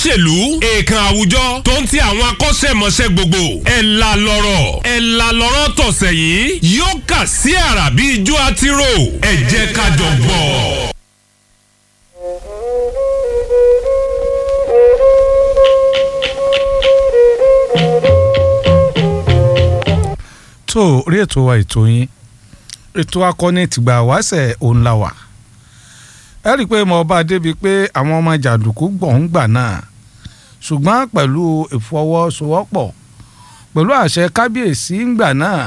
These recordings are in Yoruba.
olóṣèlú èèkàn àwùjọ tó ń ti àwọn akọ́ṣẹ́mọṣẹ́ gbogbo ẹ̀ la lọ́rọ̀ ẹ̀ la lọ́rọ̀ tọ̀sẹ̀ yìí yóò kà sí àrà bí ijó àtirò ẹ̀ jẹ́ ká jọ gbọ́. tó orí ètò wa ètò yín ètò akọni tìgbà wáṣẹ̀ òun la wà ẹ rí i pé mo bá débi pé àwọn ọmọ jàǹdùkú gbọ̀n gbà náà ṣùgbọ́n pẹ̀lú ìfọwọ́sowọ́pọ̀ pẹ̀lú àṣẹ kábíyèsí ńgbà náà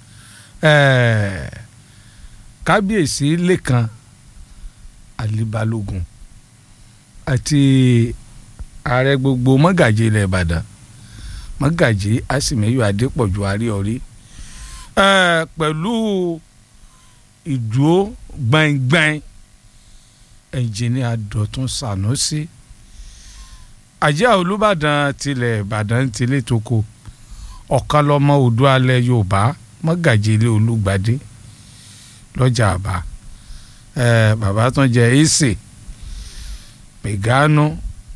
kábíyèsí lẹ́kan àlìbalógun àti ààrẹ gbogbo mọ́gàjì ilẹ̀ ìbàdàn mọ́gàjì àsìmẹ́yọ adépọ̀jù àríọ̀rí pẹ̀lú ìdúró gbẹ̀ngbẹ̀ng ẹnjìníà dọ̀tún sànúsí àjẹ́ olùbàdàn tilẹ̀ ìbàdàn tilẹ̀ tóko ọ̀kan lọ́mọ odò alẹ́ yorùbá mọ́gàjì ilé olùgbàdé lọ́jà àbá bàbá tún jẹ́ èsè pẹ̀gánú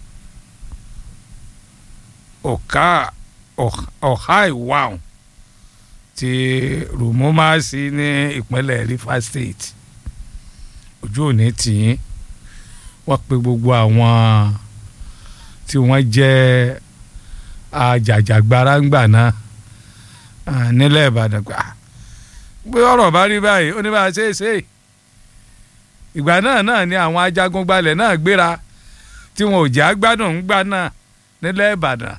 ọ̀ká ọ̀há ìwáhùn ti rùmọ́másí ní ìpínlẹ̀ Rivers State ojú òní tìyín wọ́n pe gbogbo àwọn tí wọ́n jẹ́ àjàjàgbara ńgbà náà nílẹ̀ Ìbàdàn gbà pé ọ̀rọ̀ bá rí báyìí ó ní bá a ṣe é ṣe ìgbà náà náà ni àwọn ajagun gbalẹ̀ náà gbéra tí wọn ò jẹ́ àgbàdùn ńgbà náà nílẹ̀ Ìbàdàn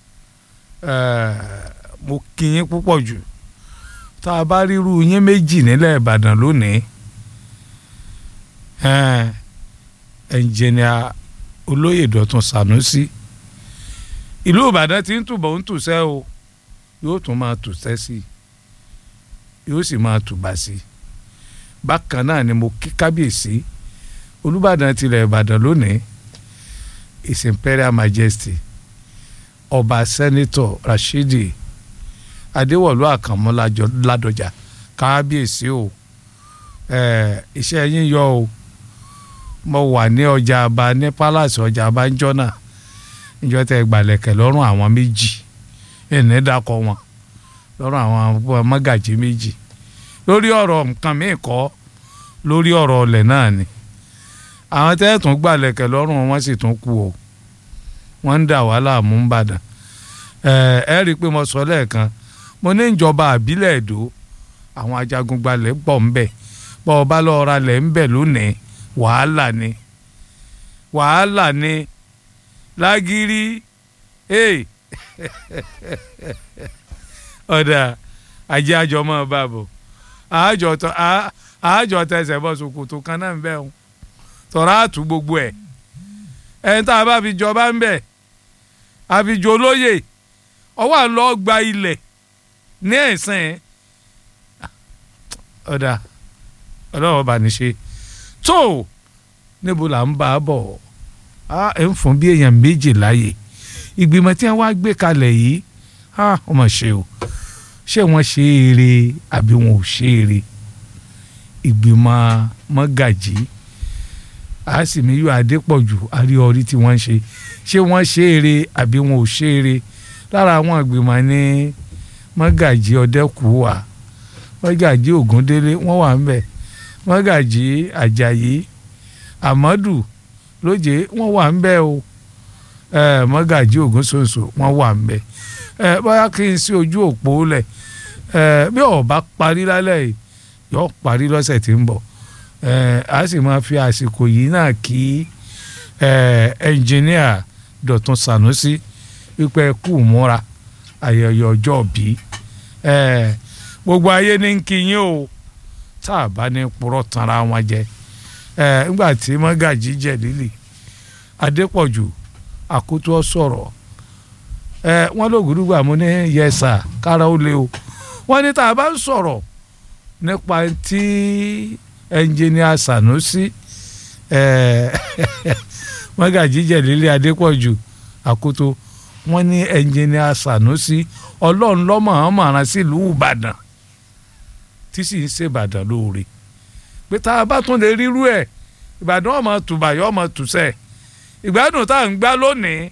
mo kí yín púpọ̀ jù tá a bá ríru yín méjì nílẹ̀ Ìbàdàn lónìí ẹnjìnìà olóyè Dọ̀tun Sànúsí ìlú Ìbàdàn ti ń túbọ̀ ń tùsẹ́ o yóò tún máa tùsẹ́ sí i yóò sì máa tùbà sí i bákan náà ni mo kí kábíyèsí Olúbàdàn tilẹ̀ Ìbàdàn lónìí His Imperial Majesty ọba sẹ́nitọ̀ Rashidi Adéwọ̀lú Àkànmú Ládọjà kábíyèsí o iṣẹ́ yín yọ o mo wà ní ọjà àbá ní palace ọjà àbá ń jọ́nà níjọ́ tẹ́ gbàlẹ̀kẹ̀ lọ́rùn àwọn méjì ẹ̀ní dákọ̀ wọn lọ́rùn àwọn mọ́gàjì méjì lórí ọ̀rọ̀ nǹkan míì kọ́ lórí ọ̀rọ̀ ọ̀lẹ̀ náà ni àwọn tẹ́ tún gbàlẹ̀kẹ̀ lọ́rùn wọn sì tún kú o wọ́n ń dà wá láàmú ń bàdàn ẹ rí i pé mo sọ lẹ́ẹ̀kan mo ní ìjọba àbílẹ̀ èdò àwọn ajagun gbalẹ̀ pọ̀ ń bẹ̀ bọ́ ọba lọ́ọ́ ra lẹ̀ ń bẹ̀ lónìí wàhálà ni wàhálà ni lágírí ọ̀dà ajé àjọ mọ́ bá bọ̀ àájọ tẹsẹ̀ bọ́ ṣòkòtò kan náà ń bẹ̀ ń tọ́ra àtú gbogbo ẹ̀ ẹni tá a bá fi jọba ń bẹ̀ àfijọ́ olóyè ọwọ́ àlọ́ gba ilẹ̀ ní ẹ̀sìn ọ̀dà ọlọ́wọ́ bá ní ṣe tó níbo là ń bá a bọ̀ ẹ̀ ń fún bí èèyàn méjì láàyè ìgbìmọ̀ tí wọ́n wá gbé kalẹ̀ yìí wọ́n mọ̀ ṣe o ṣé wọ́n ṣe eré àbí wọn ò ṣe eré ìgbìmọ̀ mọ́gàjì àásìmíyù adépọ̀jù àríọrí tí wọ́n ń ṣe ṣé wọ́n ṣe eré àbí wọn ò ṣe eré lára àwọn ìgbìmọ̀ ní mọ́gàjì ọ̀dẹ́kùwà mọ́gàjì ògúndélé wọ́n wà ń bẹ̀ mọ́gàjì àjàyí àmọ́dù lóje wọ́n wà ń bẹ̀ o mọ́gàjì ògúnṣoṣo wọ́n wà ń bẹ̀ bóyá kí n sí ojú òpó lẹ̀ bí ó bá parí lálẹ́ yìí yóò parí lọ́sẹ̀ tí ń bọ̀ a sì máa fi àsìkò yìí náà kí ẹnjìníà Dọ̀tun Sànúsí wípé kú múra ayẹyẹ ọjọ́ bí gbogbo ayé ní kí yín o tá a bá ní purọ́ tanra wọn jẹ nígbà tí mọ́gàjì jẹ̀ lílì Adépọ̀jù àkótó sọ̀rọ̀ wọ́n lògùdùgbà mo ní yẹsà kára ó lé o wọ́n ní tá a bá ń sọ̀rọ̀ nípa tí ẹnjìníà Sànúsí mọ́gàjì jẹ̀ lílì Adépọ̀jù àkótó wọ́n ní ẹnjìníà Sànúsí ọlọ́run lọ́mọ̀ọ́mọ̀ rán sílùú Ìbàdàn tí sì ń ṣe Ìbàdàn lóore pé tá a bá tún lè rírú ẹ̀ Ìbàdàn ọmọ tùbà yọ ọmọ tùsẹ̀ ìgbádùn tá à ń gbá lónìí